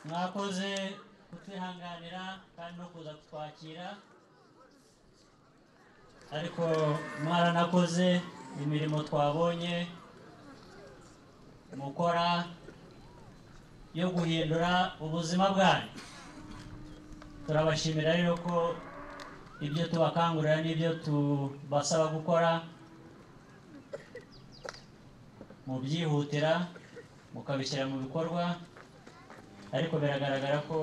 mwakoze kutwihanganira kandi no kuza kutwakira ariko mwaranakoze imirimo twabonye mukora yo guhindura ubuzima bwanyu turabashimira rero ko ibyo tubakangurira n'ibyo tubasaba gukora mubyihutira mukabishyira mu bikorwa ariko biragaragara ko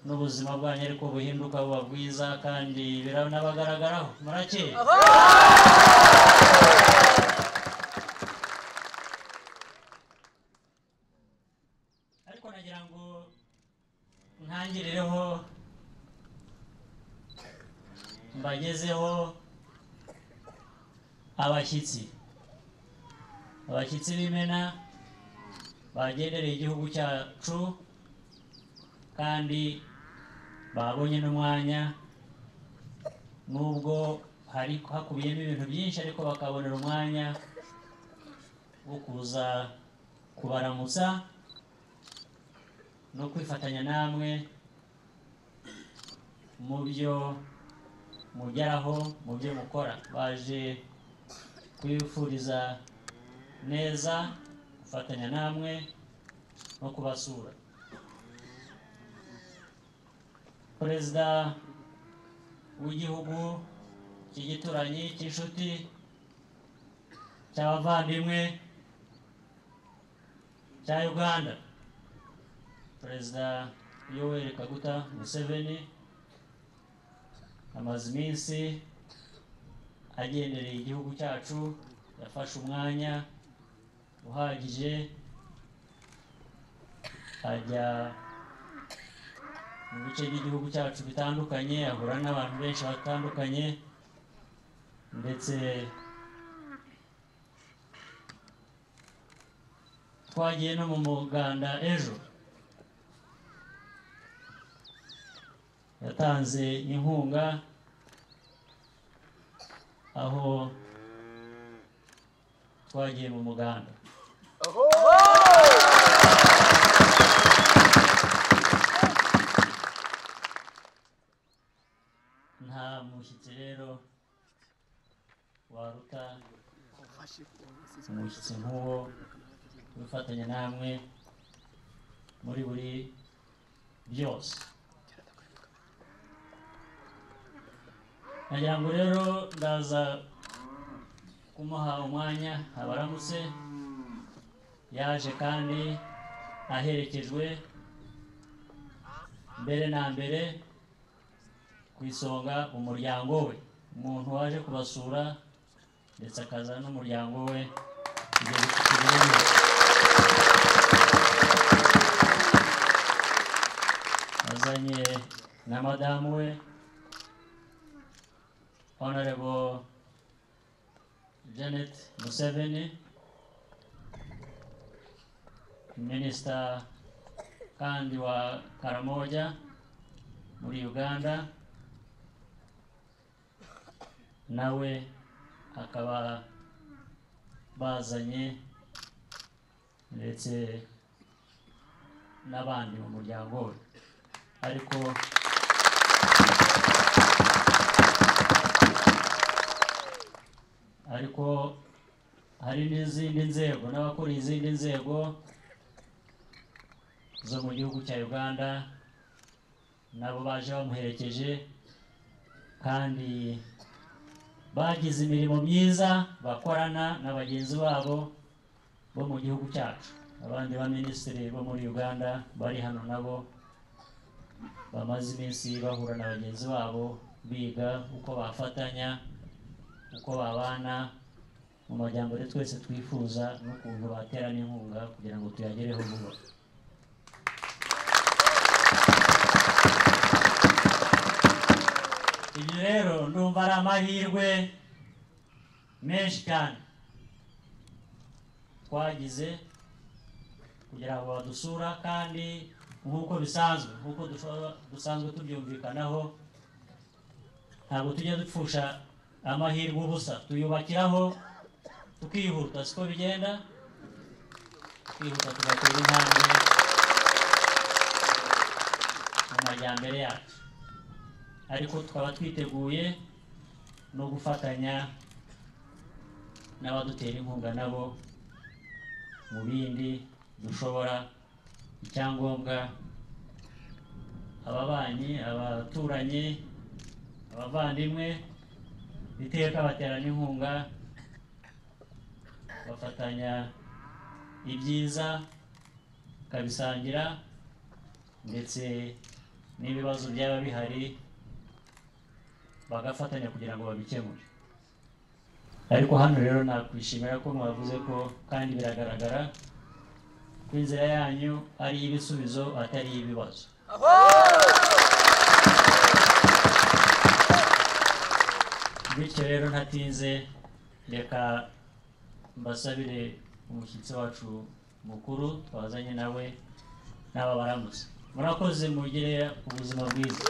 n'ubuzima bwanyu ariko buhinduka buba bwiza kandi biranabagaragaraho murakeye ariko nagira ngo ntangireho mbagezeho abashyitsi abashyitsi b'imena bagendereye igihugu cyacu kandi babonye n'umwanya nubwo hari hakubiyemo ibintu byinshi ariko bakabonera umwanya wo kuza kubaramutsa no kwifatanya namwe mu byo mugeraho mu byo mukora baje kubifuriza neza gufatanya namwe no kubasura perezida w'igihugu cy'igituranyi cy'inshuti cy'abavandimwe cya uganda perezida yoweri kaguta museveni amaze iminsi agendereye igihugu cyacu yafashe umwanya uhagije ajya mu bice by'igihugu cyacu bitandukanye ahura n'abantu benshi batandukanye ndetse twagiye no mu muganda ejo yatanze inkunga aho twagiye mu muganda nta mushyitsi rero waruta umushyitsi nk'uwo wifatanya namwe muri buri byose nagira ngo rero ndaza kumuha umwanya abaramutse yaje kandi aherekejwe mbere na mbere ku isonga umuryango we umuntu waje kubasura ndetse akaza n'umuryango we ibyo bifite ireme. azanye na madamu we honorable Janet Museveni, Minister kandi wa Karamoja muri Uganda, nawe akaba bazanye ndetse n'abandi mu muryango we ariko ariko hari n'izindi nzego n'abakora izindi nzego zo mu gihugu cya uganda nabo baje bamuherekeje kandi bagize imirimo myiza bakorana na bagenzi babo bo mu gihugu cyacu abandi baminisitiri bo muri uganda bari hano nabo bamaze iminsi bahura na bagenzi babo biga uko bafatanya uko babana mu majyambere twese twifuza n'ukuntu baterana inkunga kugira ngo tuyagereho vuba ibyo rero ndumva ari amahirwe menshi cyane twagize kugira ngo badusura kandi nk'uko bisanzwe nk'uko dushobora- dusanzwe tubyumvikanaho ntabwo tujya dupfusha amahirwe ubusa tuyubakiraho tukihuta siko bigenda tukihuta tugatera intambwe mu majyambere yacu ariko tukaba twiteguye no gufatanya n'abadutera inkunga nabo mu bindi dushobora icyangombwa ababanyi abaturanyi abavandimwe iteka baterana inkunga bafatanya ibyiza bakabisangira ndetse n'ibibazo byaba bihari bagafatanya kugira ngo babikemure ariko hano rero nakwishimira ko mwavuze ko kandi biragaragara ko inzira yanyu ari iy'ibisubizo atari iy'ibibazo bityo rero ntatinze reka mbasabire umushyitsi wacu mukuru twazanye nawe n'aba baramutse murakoze mugire ubuzima bwiza